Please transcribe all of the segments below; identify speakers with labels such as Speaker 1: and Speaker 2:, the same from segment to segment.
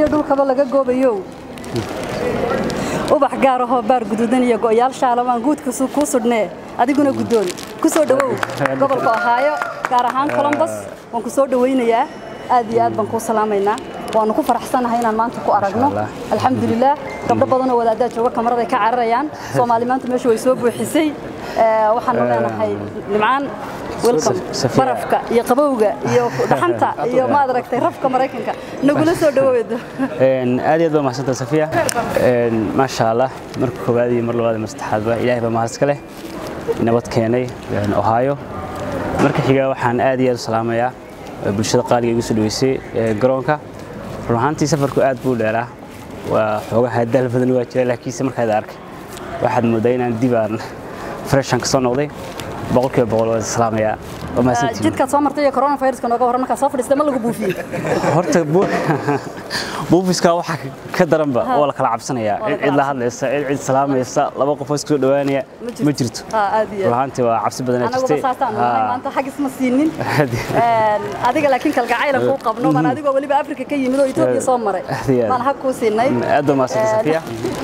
Speaker 1: iyo dhulkaba laga goobayo ubax gaar ahoo baar guduudan iyo go'yaal shaalamaan guudka kuu sudhnee adiguna guddoon ku soo dhowow gobolka ohaayo gaar ahaan colombos waan ku soo dhowaynayaa aad iyo aad baan kuu salaamaynaa waanu ku faraxsanahay inaan maanta ku aragno alxamdulilah gabdho badanoo wadaaddaa jooga kamaraday ka cararayaan soomaali maanta meesha way soo buuxisay waxaanu leenahay nimcaan welcome barafka iyo qabowga iyo dhaxanta iyo maad aragtay rafka maraykanka nagula soo dhawoodo
Speaker 2: aad iyo aad baa mahadsantaa safiya maasha allah marka koowaad iyo mar labaad iyo mar saddexaadba ilaahay baa mahad iska leh nabad keenay ohaayo marka xiga waxaan aad iyo aad u salaamayaa bulshada qaaliga igu soo dhaweysay garoonka run ahaantii safarku aad buu dheeraa waa xoogaha daal badan waa jira laakiinse markaad arkay waxaad moodaa inaan dib aan freshan ka soo noqday boqolkiiba boqol waa salaamayaa waa mahadsantihiin
Speaker 1: jidkaad soo martay iyo coronaviruska nooga warran markaad soo fadhiistay ma lagu buufiyey
Speaker 2: horta buufiska waxa ka daranba oo la kala cabsanayaa cid cid la hadlaysa cid cid salaamaysa laba qof oo isku soo dhawaanaya ma jirto
Speaker 1: aad iyo
Speaker 2: runaantii waa cabsi badan
Speaker 1: anaguba
Speaker 2: jirtay
Speaker 1: saasaan nahay maanta xagis ma siinin adiga laakiin kalgacaylan kuu qabno man adigoo weliba afrika ka yimid oo etoobiya soo maray
Speaker 2: Aad iyo aad.
Speaker 1: maan hag kuu siinay
Speaker 2: aad baa mahadsantahay safiya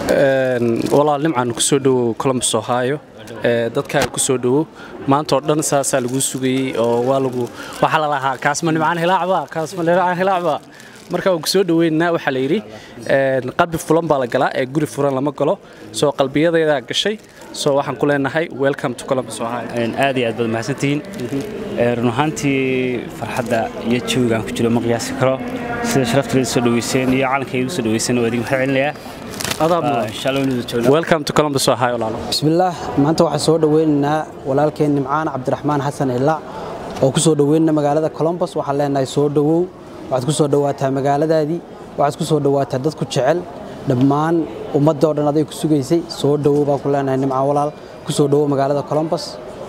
Speaker 3: walaal nimcaan ku soo dhowow columbus ohio ee dadkaaga ku soo dhowow maanta oo dhan saasaa lagu sugayey oo waa lagu waxaa la lahaa kaasma nimcaan hilaacba kaasma nimcaan hilaacba marka waan ku soo dhoweynaa waxaa la yidhi een, qalbi fulan baa la galaa ee guri furan lama galo soo qalbiyadaydaa gashay soo waxaan ku leenahay welcome to columbus ohio
Speaker 2: Een, aad iyo aad baad mahadsantihiin Ee, run ahaantii farxadda iyo jawigaan ku jiro ma qiyaasi karo sida sharafta soo dhaweyseen iyo calanka igu soo dhaweyseen waa idin maxaa celinayaa
Speaker 3: Adaab
Speaker 2: Ah,
Speaker 3: mudan.
Speaker 2: insha allah waynu joognaa
Speaker 3: welcome to columbus ohio laalo
Speaker 4: bismillaah maanta waxaan soo dhoweynaynaa walaalkeen nimcaan cabdiraxmaan xasan ilaac oo ku soo dhoweynana magaalada colombos waxaan leenahay soo dhowow waxaad ku soo dhowaataa magaaladaadii waxaad ku soo dhowaataa dad ku jecel dhammaan ummadda oo dhan aday ku sugaysay soo dhowow baan ku leenahay nimcaan walaal ku soo dhowow magaalada colombos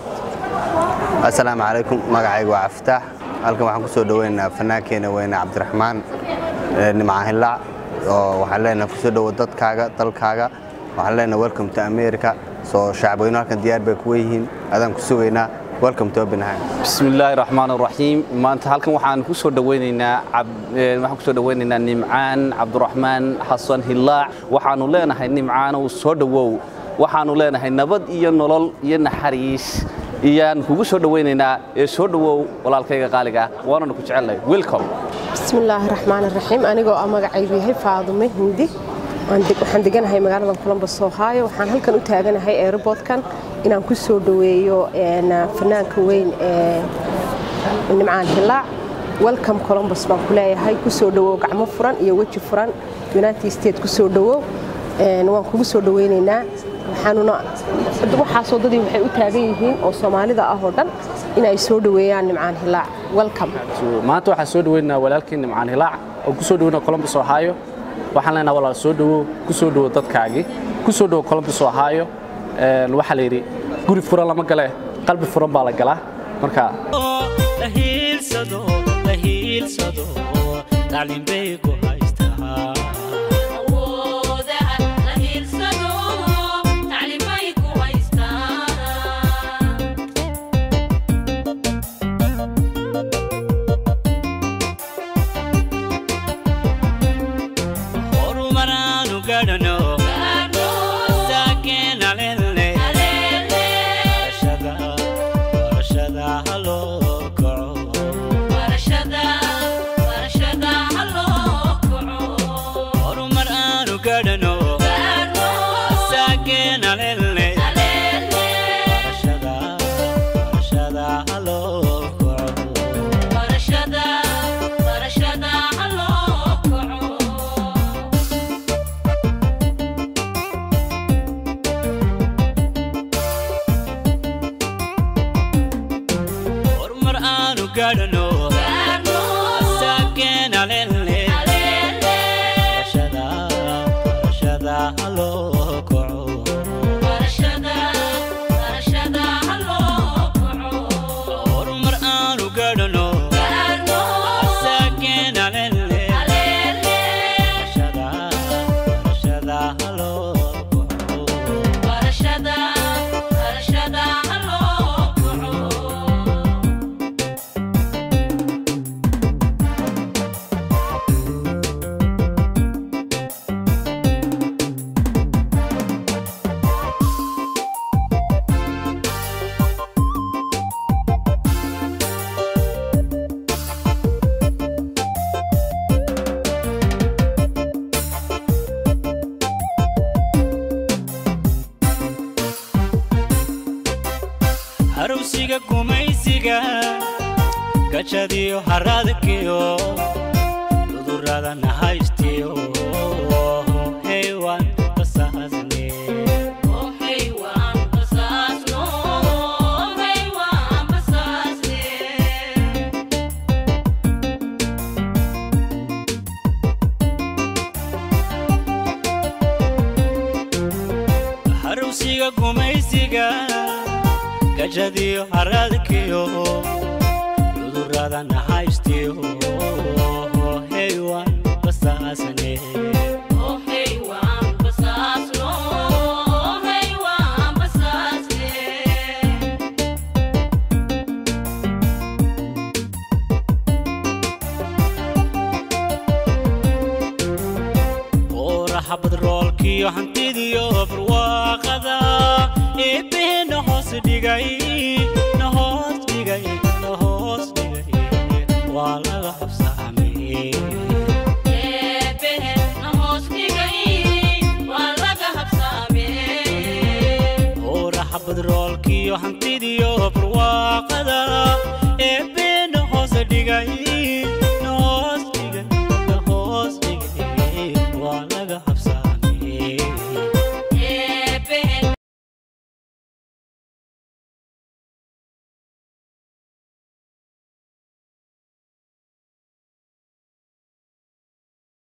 Speaker 5: asalaamu calaykum magacaygu waa caftaax halkan waxaan ku soo dhoweynaynaa fanaankeena weyne cabdiraxmaan ee, nimcaan hilaac oo waxaan leenahay ku soo dhowo dadkaaga dalkaaga waxaan leenahay welcome to america soo shacabweynu halkan diyaar bay kuwa yihiin adaan ku sugaynaa welcome to openheim
Speaker 6: بسم الله الرحمن الرحيم maanta halkan waxaan ku soo dhaweynaynaa cab- ee, waxaan ku soo dhaweynaynaa nimcaan cabdiraxmaan xasan hilaac waxaanu leenahay nimcaan uu soo dhawow waxaanu leenahay nabad iyo nolol iyo naxariis iyaan kugu soo dhaweynaynaa ee soo dhawow walaalkayga qaaliga ah waananu ku jecelnahay welcome
Speaker 7: بسم الله الرحمن الرحيم anigoo ah magacaygu yahay faadume hindi Waan deg- waxaan deganahay magaalada columbus ohio waxaan halkan u taaganahay airportkan inaan ku soo dhoweeyo een, fanaanka weyn ee nimcaan hilaac welcome columbus baan ku leeyahay ku soo dhowow gacmo furan iyo weji furan united states ku soo dhowow Een, waan kugu soo dhoweynaynaa waxaanuna waxaasoo dadii waxay u taagan yihiin oo soomaalida ah oo dhan inay soo dhoweeyaan nimcaan hilaac welcome
Speaker 3: maanta waxaan soo dhaweynaynaa walaalkeen nimcaan hilaac oo ku soo dhaweynaa columbus ohio waxaan leenahay walaal soo dhawow ku soo dhawow dadkaagii ku soo dhawow columbus ohio Een, waxaa la yidhi guri furan lama gale qalbi furan baa la galaa marka
Speaker 8: la hiilsado la hiilsado tacliin bay ku haystaa
Speaker 9: awoodaha la hiirsado tacliimay ku haystaan
Speaker 8: horumaraanu gadhano saakeena lele barashada barashada haloo kaco
Speaker 9: barashada barashada ha loo kaco
Speaker 8: horumar aanu gadhano saakeena lele barashada barashada haloo kaco
Speaker 9: barashada barashada ha loo kaco
Speaker 8: horumar aanu gadhano saakeena lele barashada barashada haloo kaco
Speaker 9: barashada barashada ha loo kaco
Speaker 8: horumar aanu gadhano saakeena lele barashada barashada haloo kaco
Speaker 9: barashada barashada ha loo kaco
Speaker 8: gajadiyo haradkiyo cudurrada nahaystiyo heywaan basaasne
Speaker 9: Oh, hey, waan basaasno. Oh, hey, waan basaasne.
Speaker 8: harowsiga gumaysiga gajadiyo haradkiyo cudurrada nahaystiyo heywaan basaasne
Speaker 9: Oh, hey, waan basaasno. Oh, hey, waan basaasne.
Speaker 8: ooraha badroolkiyo hantidiyo barwaaqada eebbehe na hoos dhigay na hoos dhigay na hoos dhigay waa laga habsaamay
Speaker 9: Eebbehe na hoos dhigay, waa laga habsaamee.
Speaker 8: ooraha badroolkiyo hantidiyo